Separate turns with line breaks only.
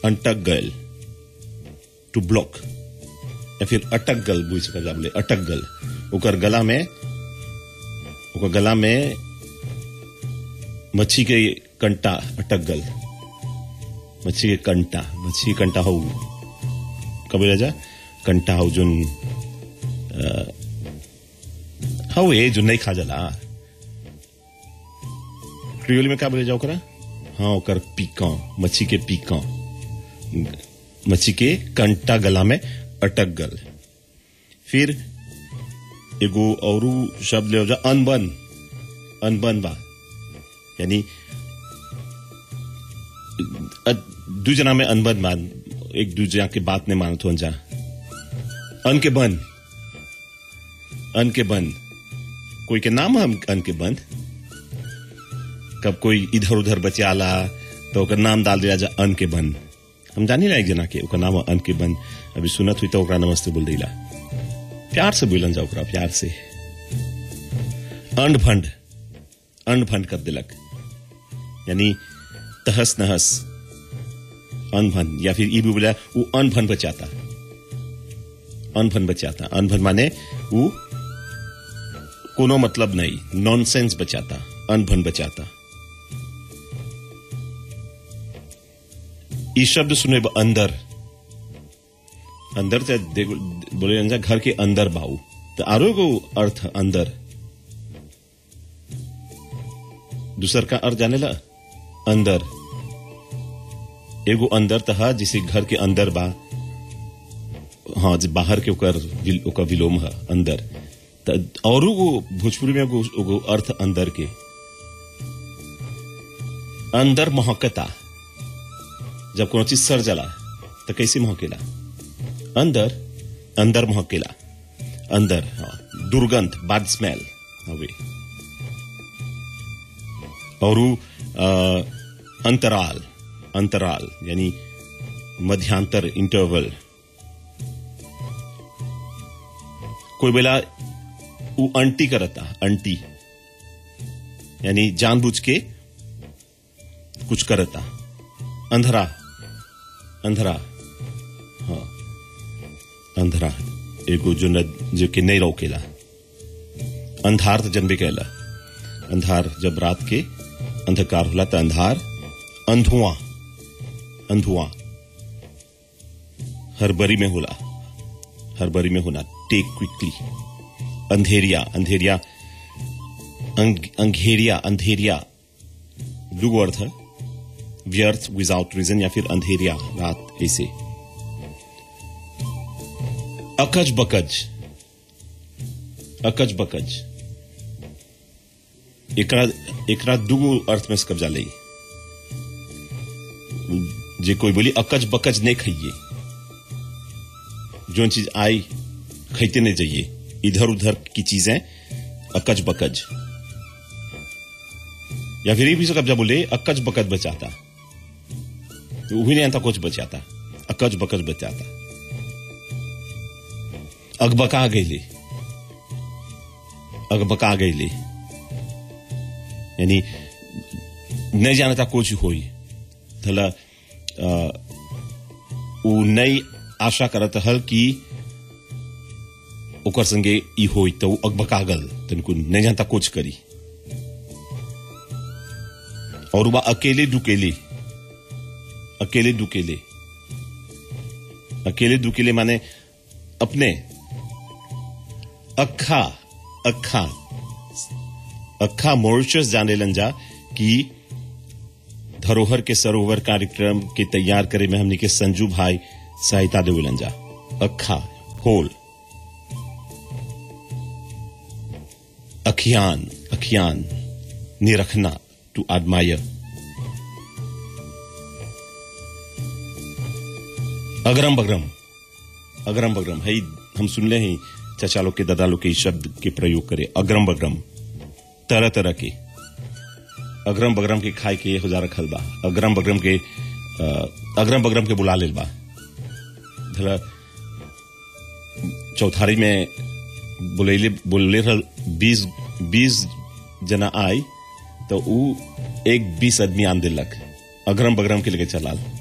अंटक गल two block या फिर अटक गल बुझ सक बोले अटक गल ओकर गला में ओकर गला में मच्छी के कंटा अटक गल मच्छी के कंटा मच्छी के कंटा हो कब राजा कंटा हो जोन हो ये जो नहीं खा जाला क्रियोल में क्या बोले जाओ करा हाँ ओकर पीका मच्छी के पीका मच्छी के कंटा गला में अटक गल फिर एगो और शब्द ले जा अनबन अनबन बा यानी दू जना में अनबन मान एक दूसरे के बात नहीं मानत हो जा अन के बन अन के बन कोई के नाम हम अन के बन कब कोई इधर उधर बचाला तो ओकर नाम डाल दिया जा अन के बन हम जानी ना एक जना के ओकर नाम अन के बन अभी सुनत हुई तो ओकरा नमस्ते बोल दिला प्यार से बोलन जा ओकरा प्यार से अंड फंड अंड फंड कर दिलक यानी तहस नहस अनभन या फिर ई भी बोला वो अनभन बचाता अनभन बचाता अनभन माने वो कोनो मतलब नहीं नॉनसेंस बचाता अनभन बचाता ई शब्द सुने अंदर अंदर से बोले जा घर के अंदर बाऊ तो आरो को अर्थ अंदर दूसर का अर्थ जाने ला अंदर एगो अंदर तहा जिसे घर के अंदर बा हाँ जे बाहर के ओकर ओकर विलोम है अंदर और भोजपुरी में एगो अर्थ अंदर के अंदर महकता जब कोनो चीज सर जला तो कैसे महकेला अंदर अंदर महकेला अंदर हाँ दुर्गंध बैड स्मेल हवे और अंतराल अंतराल यानी मध्यांतर इंटरवल कोई बेला वो अंटी करता अंटी यानी जानबूझ के कुछ करता अंधरा अंधरा हाँ अंधरा एगो जो न जो कि नहीं रोकेला अंधार तो जन्मे कहला अंधार जब रात के अंधकार होला तो अंधार अंधुआ अंधुआ हर बरी में होला हर बरी में होना टेक क्विकली अंधेरिया अंधेरिया अंग, अंधेरिया अंधेरिया दुगो अर्थ है व्यर्थ विदाउट रीजन या फिर अंधेरिया रात ऐसे अकज बकज अकज बकज एकरा एकरा दुगो अर्थ में कब्जा ले जे कोई बोली अकज बकज नहीं खाइए जो चीज आई खाते नहीं जाइए इधर उधर की चीजें अकज बकज या फिर ये भी कब्जा बोले अकज बकज बचाता तो वही नहीं आता कुछ बचाता अकज बकज बचाता अकबका गईले अकबका गईले यानी नहीं जानता कुछ होई थला वो नई आशा करत हल कि ओकर संगे ई होई तो वो अकबकागल तनको नहीं जानता कुछ करी और वह अकेले दुकेले अकेले दुकेले अकेले दुकेले माने अपने अखा अखा अखा मॉरिशस जाने लंजा कि धरोहर के सरोवर कार्यक्रम के तैयार करे में हमने के संजू भाई सहायता दे लंजा अखा होल अखियान अखियान निरखना टू admire अगरम बगरम अगरम बगरम है हम सुन ले हैं चाचा लोग के दादा लोग के शब्द के प्रयोग करे अगरम बगरम तरह तरह के अगरम बगरम के खाए के हो जा रखल बा अगरम बगरम के अगरम बगरम के बुला लेल बा धला चौथारी में बोले बोले रहल बीस बीस जना आई तो ऊ एक बीस आदमी आन दिलक अगरम बगरम के लेके चलाल